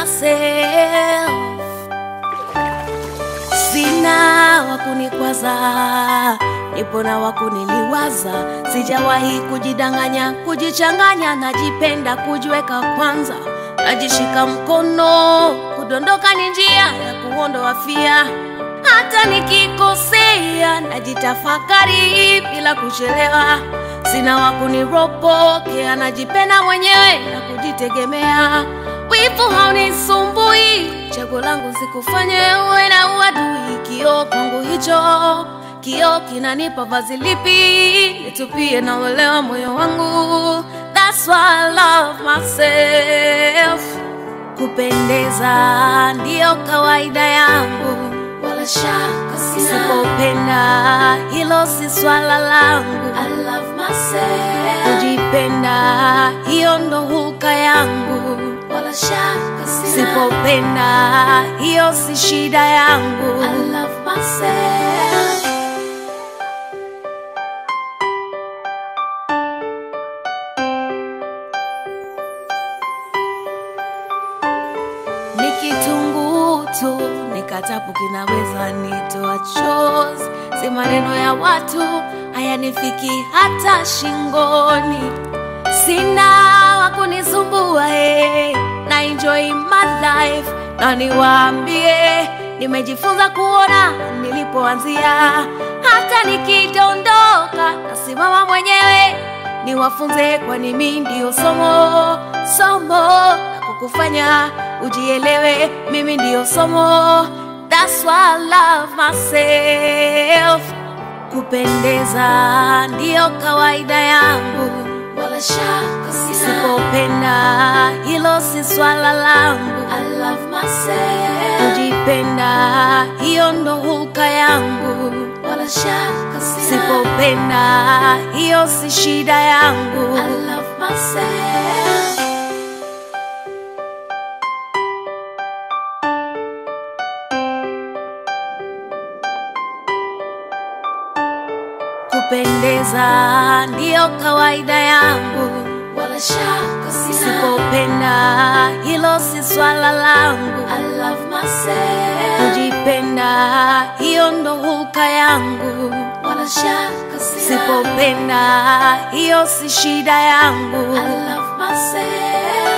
myself. Sina wakunikwaza, nipo na wakuniliwaza. Sijawahi kujidanganya, kujichanganya, najipenda kujiweka kwanza, najishika mkono, kudondoka ni njia ya kuondoa fia. Hata nikikosea, najitafakari bila kuchelewa. Sina wakuniropokea, najipenda mwenyewe na kujitegemea. Wivu haunisumbui, chaguo langu sikufanye uwe na uadui. Kioo kwangu hicho, kioo kinanipa vazi lipi nitupie na uelewa moyo wangu. That's why I love myself. Kupendeza ndiyo kawaida yangu, wala shaka sina. Sipopenda hilo si swala langu. I love myself. Kujipenda hiyo ndo hulka yangu, wala shaka sina. Sipopenda hiyo si shida yangu. I love myself. ni kitunguu tu, nikatapu kinaweza nitoa chozi. Si maneno ya watu hayanifiki hata shingoni. Sina wa kunisumbua eh, na enjoy my life, na niwaambie nimejifunza kuona nilipoanzia. Hata nikidondoka nasimama mwenyewe, niwafunze, kwani mimi ndio somo somo la kukufanya ujielewe. Mimi ndio somo, that's why I love myself. Kupendeza ndiyo kawaida yangu, wala shaka sina. Sipopenda hilo si swala langu. I love myself. Kujipenda hiyo ndo hulka yangu, wala shaka sina. Sipopenda hiyo si shida yangu. I love myself. Kupendeza ndiyo kawaida yangu, wala shaka sina. Sipopenda hilo si swala langu. I love myself. Kujipenda hiyo ndo hulka yangu, wala shaka sina. Sipopenda hiyo si shida yangu. I love myself.